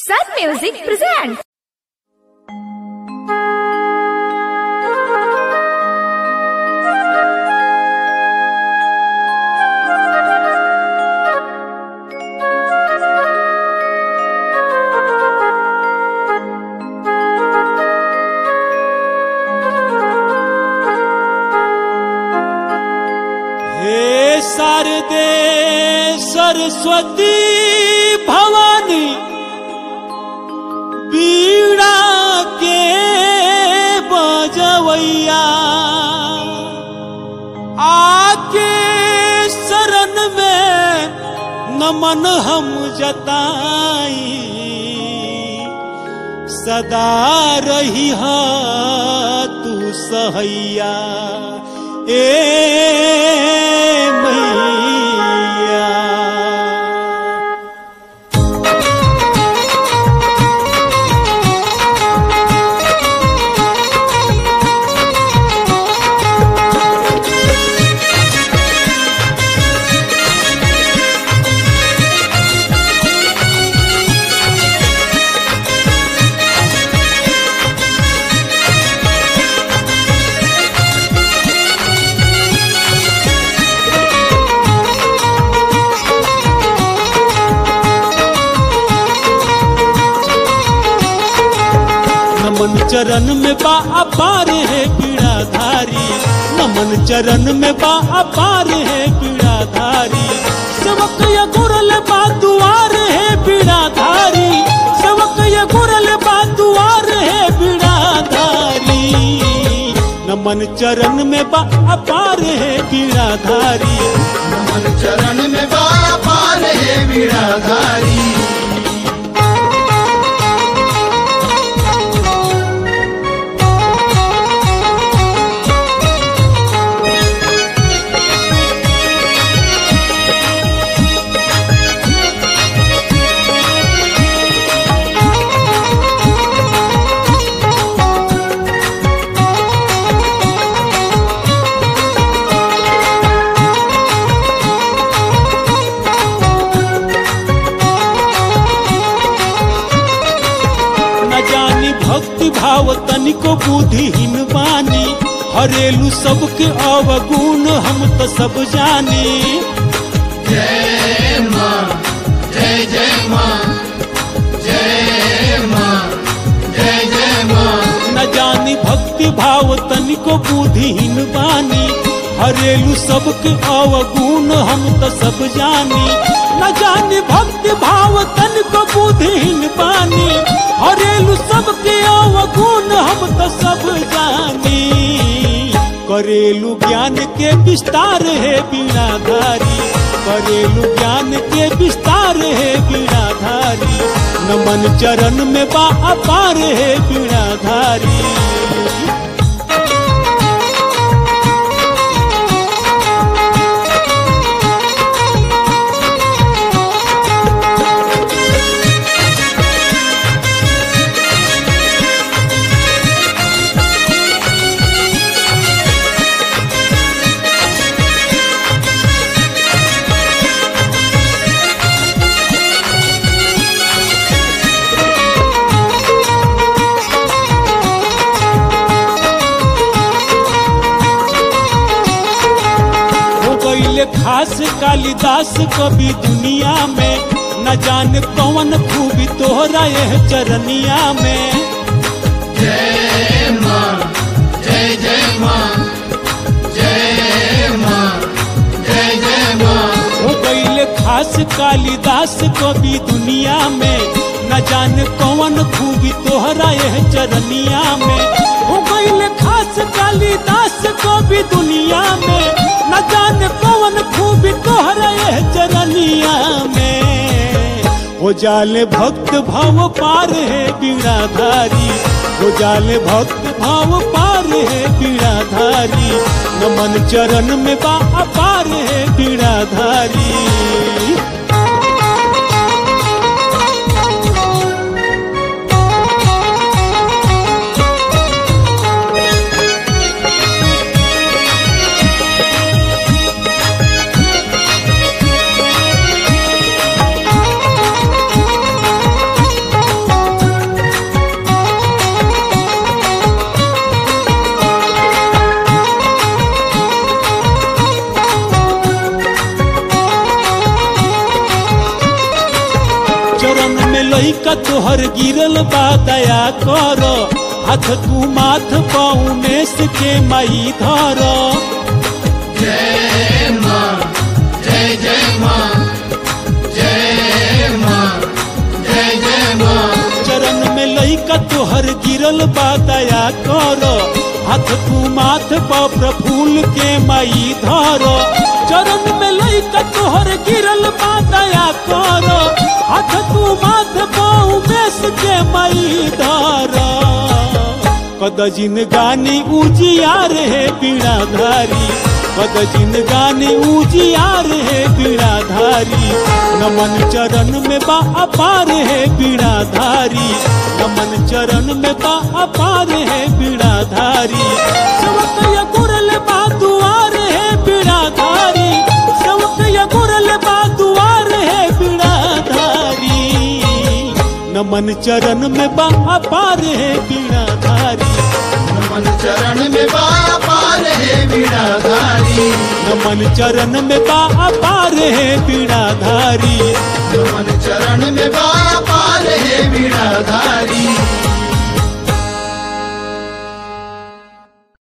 Sun Music presents. हे शारदे सरस्वती भवानी बीड़ा के बजवैया आके शरण में नमन हम जताई सदा रही हा तू सहैया ए मैया नमन चरण में बा अपार है पीड़ाधारी नमन चरण में बा अपार है पीड़ाधारी सेवक ये गुरल बा दुआर है पीड़ाधारी सेवक ये गुरल बा दुआर है पीड़ाधारी नमन चरण में बा अपार है पीड़ाधारी मन चरण में बाया पार है वीराधारी न जानी भक्ति भाव तनिको बुद्धिहीन बानी हरेलू सबके अवगुण हम तो सब जानी जय माँ जय जय माँ जय माँ जय जय माँ न जानी भक्ति भाव तनिको बुद्धिहीन बानी हरेलू सबके अवगुण हम तो सब जानी न जानी भक्ति भाव तनिको बुद्धिहीन बानी हरेलू सबके अवगुण हम तो सब जानी करेलू ज्ञान के विस्तार है बीणाधारी करेलू ज्ञान के विस्तार है बीणाधारी नमन चरण में बा अपार है बीणाधारी हो गईले खास कालिदास कवि दुनिया में न जान कौन खूबी तोहरा यह चरनिया में जय माँ जय जय माँ जय माँ जय जय माँ हो गईले खास कालिदास कवि दुनिया में न जान कौन खूबी तोहरा यह चरनिया में हो गईले खास कालिदास कवि दुनिया में न जान कौन खूबी तोहरा यह चरनिया में हो जाले भक्त भाव पार है बीणाधारी हो जाले भक्त भाव पार है बीणाधारी नमन चरण में बा अपार है बीणाधारी लइका तोहर गिरल बा दया कर हाथ तू माथ पौनेस के मई धर जय माँ जय जय माँ जय माँ जय जय माँ चरण में लइका तोहर गिरल बा दया कर हाथ तू माथ प प्रफुल के मई धर चरण में लइका तोहर गिरल बा दया कर हाथ तू माथ प उमेश के मई धर कद जिन गानी उजियार है बीणाधारी कद जिन गानी उजियार है बीणाधारी नमन चरण में बा अपार है बीणाधारी नमन चरण में बा अपार है बीणाधारी सेवक या गुरल बा दुआर है बीणाधारी सेवक या गुरल बा दुआर है बीणाधारी नमन चरण में बा अपार है बीणाधारी नमन चरण में बाया पार है बीड़ाधारी नमन चरण में बा अपार है बीणाधारी